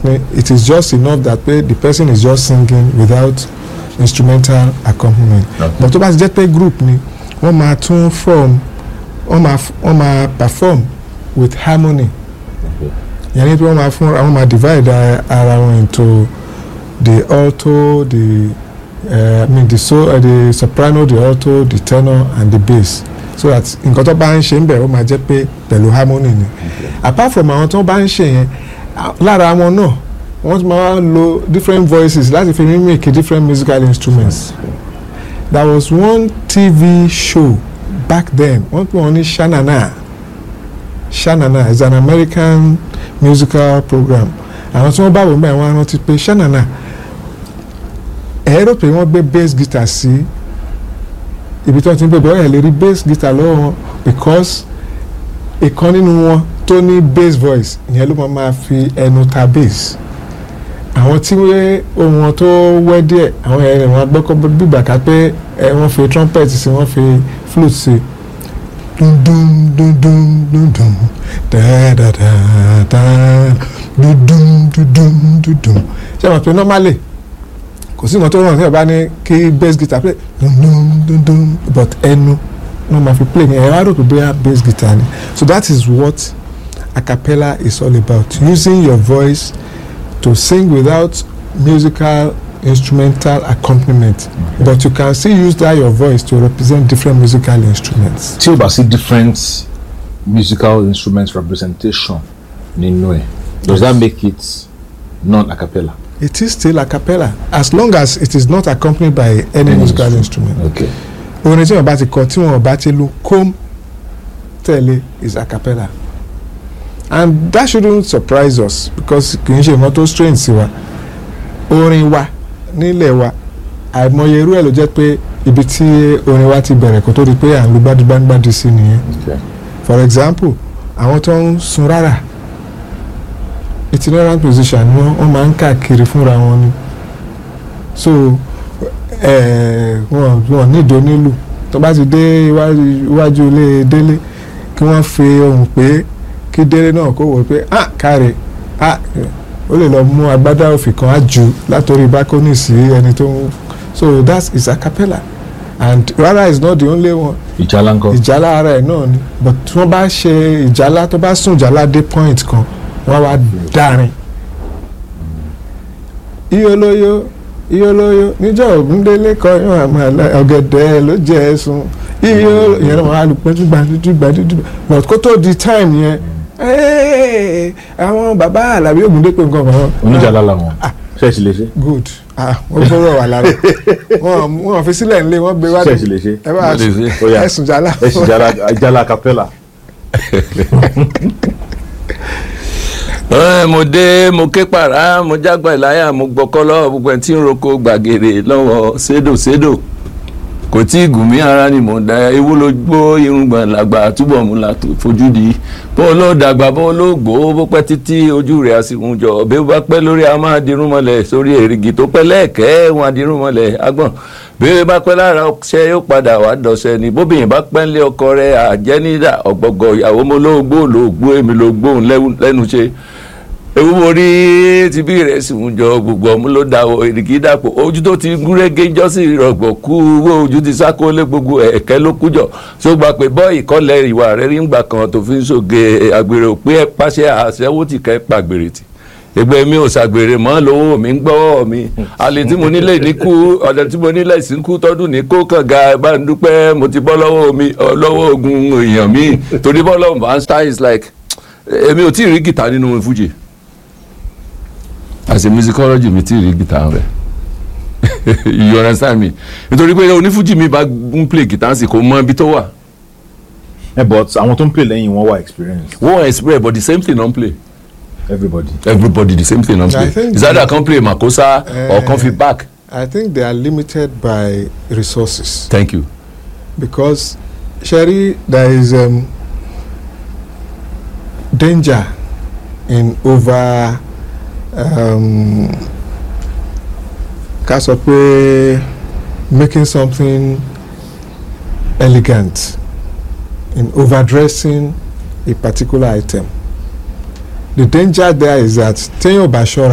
pé it is just enough that pé the person is just singing without instrumental accompaniment Okay. but tó bá ti jẹ́ pé group ni wọ́n máa tún form wọ́n máa f- wọ́n máa perform with harmony yẹn ni pé wọ́n máa fún wọ́n máa divide ara- ara wọn into the alto the uh, I mean the so uh, the soprano the alto the tenor and the bass so that nǹkan tó bá ń ṣe ń bẹ̀ ó máa jẹ́ pé pẹ̀lú harmony ni apart from àwọn tó bá ń ṣe yẹn a- lára wọn náà wọ́n tún máa ń lo different voices láti fi mimic different musical instruments there was one tv show back then wọ́n pè wọ́n ní shanana shanana is an american musical program àwọn tí wọ́n bá wò ń bá wọn rántí pé shanana ẹ rò pé wọ́n gbé bass guitar sí ibi tí wọ́n ti ń bèbè ọ̀rẹ́ lè rí bass guitar lọ́wọ́ wọn because ìkan nínú wọn tó ní bass voice ìyẹn ló máa máa fi ẹnu ta bass àwọn tí wé ohun wọn tó wẹ́ díẹ̀ àwọn ẹ̀rẹ̀ wọn gbọ́kọ́ bígbà ká pé ẹ wọ́n fi trumpet sí wọ́n fi flute sí dun dun dun dun dun dun da da da da dun dun dun dun dun dun ṣé wọn pe normally kò sí nǹkan tó rọrùn tí wọn bá ní kí bass guitar play dun dun dun dun but ẹnu wọn máa fi play ní ẹ̀rọ àròkè bóyá bass guitar ni so that is what a cappella is all about using your voice to sing without musical instrumental accompaniment but you can still use that your voice to represent different musical instruments. tí o bá sí different musical instruments representation nínú ẹ̀ does that make it non a cappella. it is still a cappella as long as it is not accompanied by any Any musical instrument. instrument. okay orin tí wọn bá ti kọ tí wọn bá ti lu kom tẹ̀lé is a cappella and that shouldn't surprise us because kì í ṣe nǹkan tó strange sí wa orin wa nílẹ̀ wa àìmọye irú ẹ̀ ló jẹ́ pé ibi tí orin wa ti bẹ̀rẹ̀ kó tó di pé à ń lu gbádùgbádùgbádù sí nìyẹn okay for example àwọn tó ń sun rárá itinerant musician ni wọ́n wọ́n máa ń káàkiri fúnra wọn ni so eh, wọn wọn nídìí onílù tó bá ti dé iwájú iwájú ilé délé kí wọ́n fi ohùn pé kí délé náà kó wò pé ah káre ah ó lè lọ mú agbádá òfì kan á jù látòrí bákónì sí ẹni tó ń so that is a cappella and rárá is not the only one ìjálá ńkọ́. ìjálá ara ẹ̀ náà ni but tí wọ́n bá ṣe ìjálá tó bá sùn ìjálá dé point kan wọ́n wá dárin. iyolóyo iyolóyo níjọ́ ògúndélé kọyún àmàlà ọ̀gẹ̀dẹ̀ ló jẹ́ ẹ̀sùn iyo ìyẹn náà wọ́n á lù pẹ́ntúgbà dúdúgbà dúdúgbà but kó tó di time yẹn "Hey, àwọn bàbá àlàbí ògúndépè nǹkan kan. oníjàlá làwọn Ah. ṣẹ́ẹ̀ṣì lè ṣe. good ah wọ́n fọwọ́ wà lára wọ́n wọ́n fi sílẹ̀ nílé wọ́n gbé wá ṣẹ́ẹ̀ṣì lè ṣe. ẹ bá Mo lè ṣe. Ó yá. ẹ̀sùn jálá. ẹ̀ṣì jálá jálá capella. Ẹ, mo dé mo ké pàrà mo jágbá ìláyà mo gbọ́kọ́ lọ́wọ́ gbogbo ẹni tí ń roko gbàgede lọ́wọ́ sédòsédò kò tí ì gùn mí ara ni mò ń da ewu ló gbó irùngbọ̀n làgbà túbọ̀ mú la tó fojú di bó ló dàgbà bó ló gbó bó pẹ́ títí ojú rẹ̀ á sì ń jọ bí ó bá pẹ́ lórí a máa dirún mọ́lẹ̀ sórí èrìgì tó pẹ́ lẹ́ẹ̀kẹ́ wọn á dirún mọ́lẹ̀ agbọ̀n bí ó bá pẹ́ lára ọṣẹ yóò padà wá dọ̀ṣẹ́ ni bóbìnrin bá pẹ́ ńlé ọkọ rẹ̀ àjẹ́nídà ọ̀gbọ̀gbọ̀ ìyàwó mo ló gbó ló gbó èmi ló gbóhùn lẹ́nu ṣe ewu mo rí ti bí rẹ̀ sì ń jọ gbogbo ọmú ló da èrìgì dàpọ̀ ojú tó ti gúnrégé jọ́sí rọ̀gbọ̀ kú owó ojú ti sákólé gbogbo ẹ̀kẹ́ ló kújọ tó gba pé bọ́ ìkọlẹ̀ ìwà rẹ̀ rí ńgbà kan tó fi ń ṣòge àgbèrè òpé ẹ̀ pàṣẹ àṣẹwó tì kẹ́ pàgbèrè tì ẹgbẹ́ mi ò ṣàgbèrè mọ́ lówó mi ń gbọ́wọ́ mi àlè tí mo nílé ní kú ọ̀dọ̀ tí mo nílé sí ń kú tọ́dún ní kó kànga bá ń dúpẹ́ mo ti bọ́ lọ́wọ́ mi ọ, lọ́wọ́ ogun èèyàn mi torí bọ́ lọ́wọ́ van stein is like èmi ò tí ì rí gìtá nínú fújì as a musicology mi tí ì rí gìtá rẹ̀ you understand me nítorí pé onífújì mi bá ń play gìtá sí kò mọ ibi tó wà ẹ but àwọn tó ń play lẹ́yìn wọn wà experience wọ́n express but the same thing don play everybody. everybody the same thing don I play think is either kan play makosa or kan fi back I think they are limited by resources thank you. because Sherry, there is um, danger in over um, ká sọ pé making something elegant in overdressing a particular item the danger there is that téèyàn ò bá ṣọ́ra